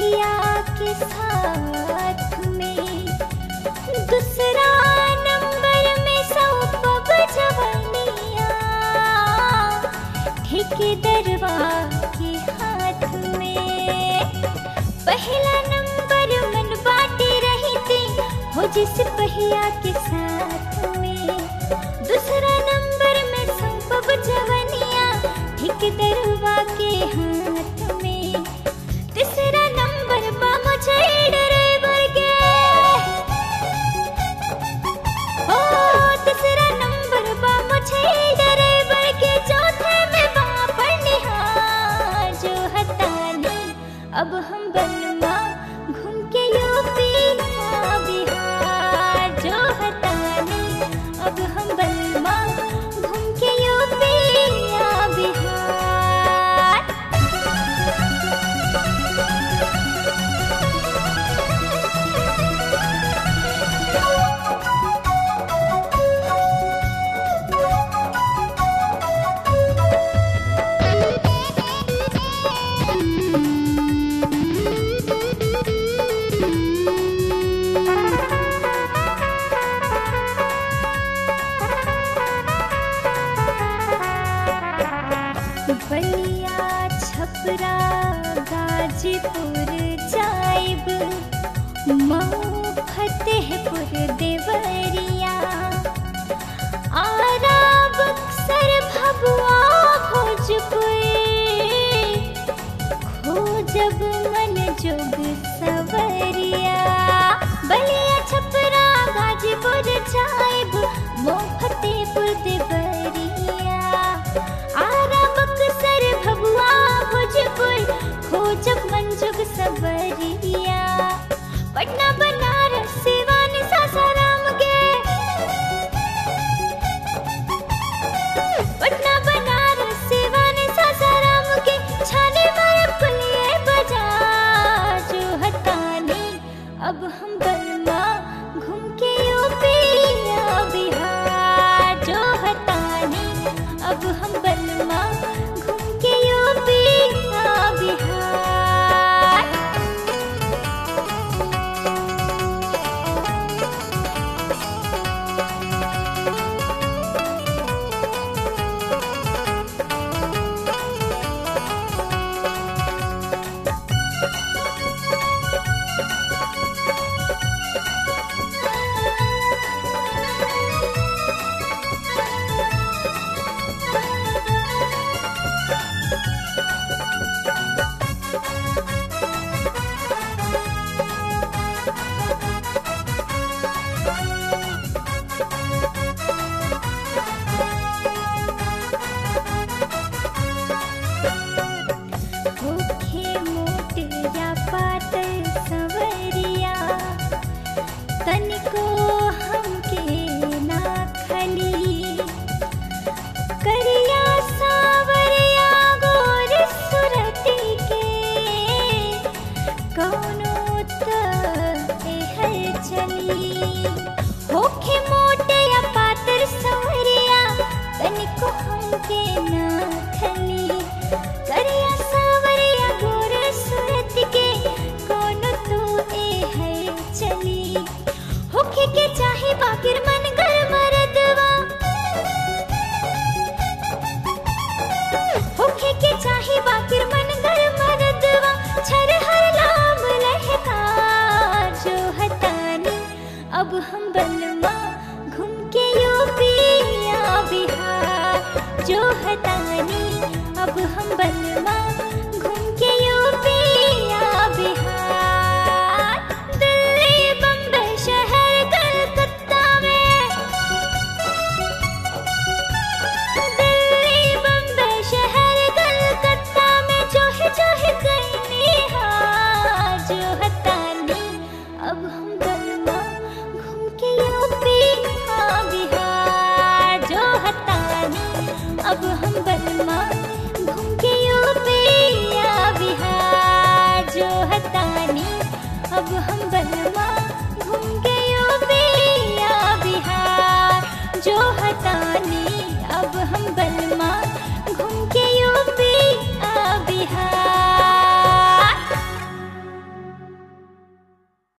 बलिया के साथ में दूसरा नंबर में सौंपब जवनिया ठेकेदरवा के हाथ में पहला नंबर मन बाटे रही थी हो जिस पहिया के साथ में दूसरा नंबर में सौंपब जवनिया ठेकेदरवा के हाथ में तीसरा नंबर बा मुझे ड्राइवर के ओ तीसरा नंबर बा मुझे ड्राइवर के चौथे में बा पढ़निहार जो हतानी अब हम बनवा घूम के यूपी आ बिहार जो हतानी अब हम बनवा घूम के यूपी आ बिहार बलिया छपरा गाजीपुर जाइब मऊ फतेहपुर देवरिया आरा बक्सर भभुआ भोजपुर खोजब मन जोग सवरिया बलिया छपरा गाजीपुर जाइब मऊ फतेहपुर देवरिया आरा बक्सर भभुआ भोजपुर खोजब मंजुग सबरिया पटना बनारस सिवान सासाराम के पटना बनारस सिवान सासाराम के छाने मारे पुलिये बाजार जो हटाने अब हम बलमा घूम के यूपी या बिहार जो हटाने अब हम बलमा घूम के यूपी या बिहार भूखे मोट या पातर सवरिया तनिको हमके ना खली करिया सावरिया गोर सुरती के कौनो त एहर चली होखे मोट या पातर सवरिया तनिको हमके ना खली करिया सावरिया गोर सूरत के कोनो तो ए है चली होखे के चाहे बाकिर मन कर मरदवा होखे के चाहे बाकिर मन कर मरदवा छर हर लाम लहका जो हतानी अब हम बलमा घूम के यूपी या बिहार जो हतानी अब हम बलमा घूम के यूपी या बिहार दिल्ली बम्बई शहर कलकत्ता में दिल्ली बम्बई शहर कलकत्ता में जो है जो है कहीं हार जो हतानी अब हम बलमा घूम के यूपी हाँ बिहार जो हतानी अब हम बलमा घूम के यूपी या बिहार जो हतानी अब हम बलमा घूम के यूपी या बिहार जो हतानी अब हम बल